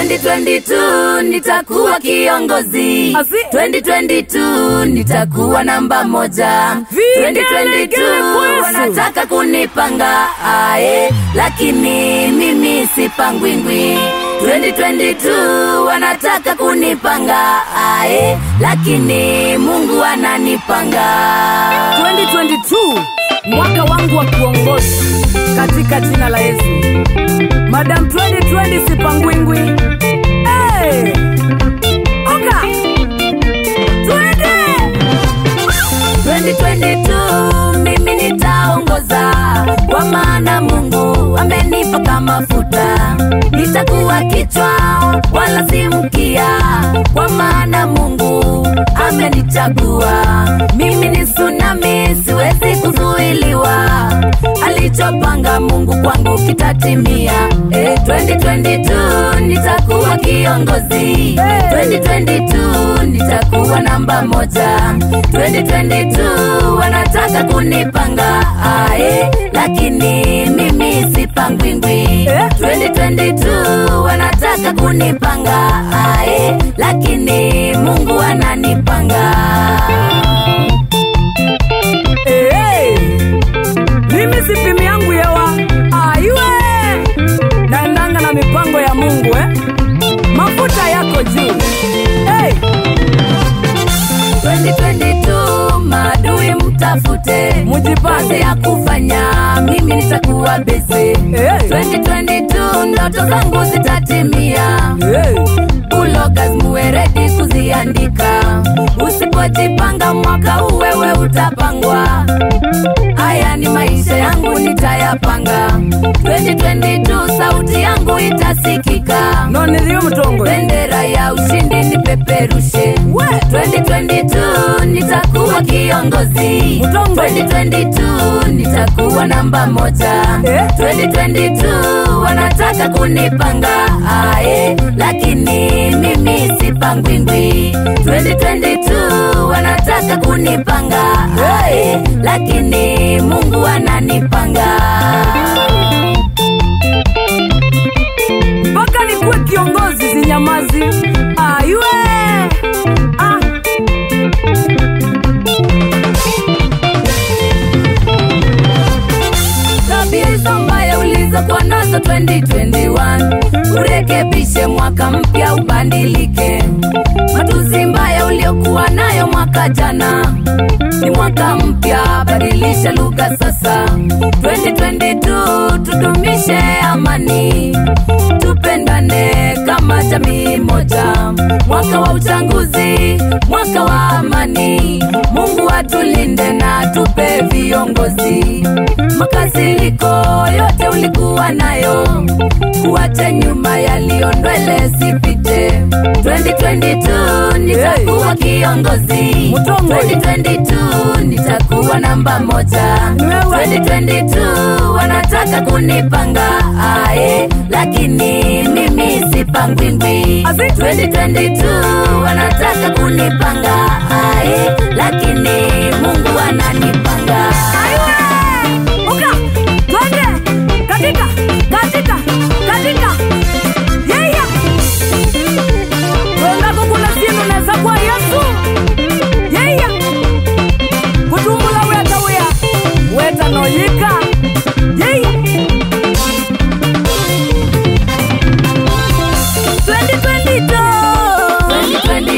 2022 nitakuwa kiongozi Azi. 2022 nitakuwa namba moja Vigelegele 2022 kwesu. wanataka kunipanga ae lakini mimi sipangwingwi 2022 wanataka kunipanga ae lakini mungu ananipanga 2022 mwaka wangu wa kuongoza katika jina la Yesu. Madam 2020 sipangwingwi. Hey! Oka! Twende! 2022 mimi nitaongoza kwa maana mungu amenipaka mafuta nitakuwa kichwa wala si mkia kwa maana mungu amenichagua mimi ni tsunami siwezi kuzuiliwa alichopanga mungu kwangu kitatimia eh, 2022 nitakuwa kiongozi 2022 nitakuwa namba moja 2022 wanataka kunipanga ae lakini mimi sipangwingwi 2022 wanataka kunipanga ae lakini mungu ananipanga Hey! Mimi sipimi yangu yewa aiwe naendanga na mipango ya Mungu eh? Mafuta yako juu hey! 2022 maadui mtafute Mujipange. ya kufanya mimi nitakuwa bese Hey! 2022 ndoto zangu zitatimia Hey! ulogas muwe redi kuziandika usipojipanga mwaka huu wewe utapangwa haya ni maisha yangu nitayapanga 2022 sauti yangu itasikika no niliyo mtongo bendera ya ushindi nipeperushe We! 2022 nitakuwa kiongozi Mtongo. 2022 nitakuwa namba moja Eh? 2022 wanataka kunipanga ae lakini mimi sipangwingwi 2022 wanataka kunipanga ae lakini mungu ananipanga mpaka nikuwe kiongozi zinyamazi aiwe ah. tabia hizo mbaya ulizokuwa nazo 2021 urekebishe mwaka mpya ubadilike matusi mbaya uliokuwa nayo mwaka jana ni mwaka mpya badilisha lugha sasa 2022 tudumishe amani tupendane kama jamii moja mwaka wa uchaguzi mwaka wa amani mungu atulinde na tupe viongozi makasiriko yote ulikuwa nayo kuache nyuma yaliyondwele sipite 2022 nitakuwa kiongozi Mutongo. 2022 nitakuwa namba moja Wewe. 2022 wanataka kunipanga ae lakini mimi sipangwingwi Azi. 2022 wanataka kunipanga ae lakini mungu ananipanga Aiwe! Uka! Twende! Katika! Katika! Katika! Yeya! Wendako kuna sinu neza kwa Yesu. Yeya! Kutumbula weta wea. Weta noyika. Yeya!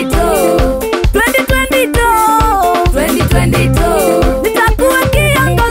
2022 2022 2022 nitakuwa kiongozi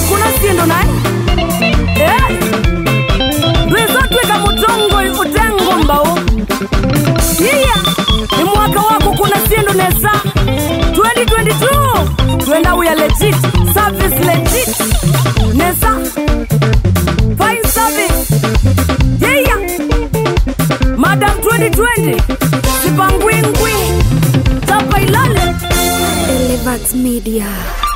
kuna sindu naye Eh, ndwizotwika mutongo utengo mbau iya ni mwaka wako kuna sindu nesa 2022 twenda uya legit service legit nesa fine service yeah madam 2020 sipangwingwi tapa ilale Elevat Media.